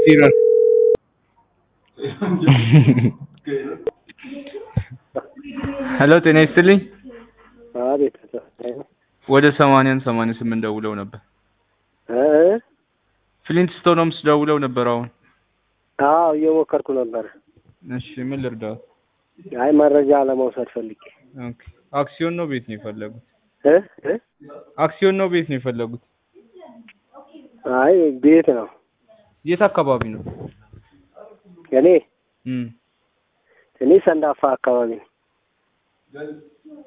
Zero. ሄሎ ጤና ይስጥልኝ። አቤት ወደ ሰማንያን ሰማንያ ስምንት ደውለው ነበር። እ ፍሊንት ስቶንስ ደውለው ነበር አሁን። አዎ እየሞከርኩ ነበር። እሺ ምን ልርዳው? አይ መረጃ ለመውሰድ ፈልጌ ኦኬ አክሲዮን ነው ቤት ነው የፈለጉት? እ እ አክሲዮን ነው ቤት ነው የፈለጉት? አይ ቤት ነው የት አካባቢ ነው? እኔ እም እኔ ሰንዳፋ አካባቢ ነው።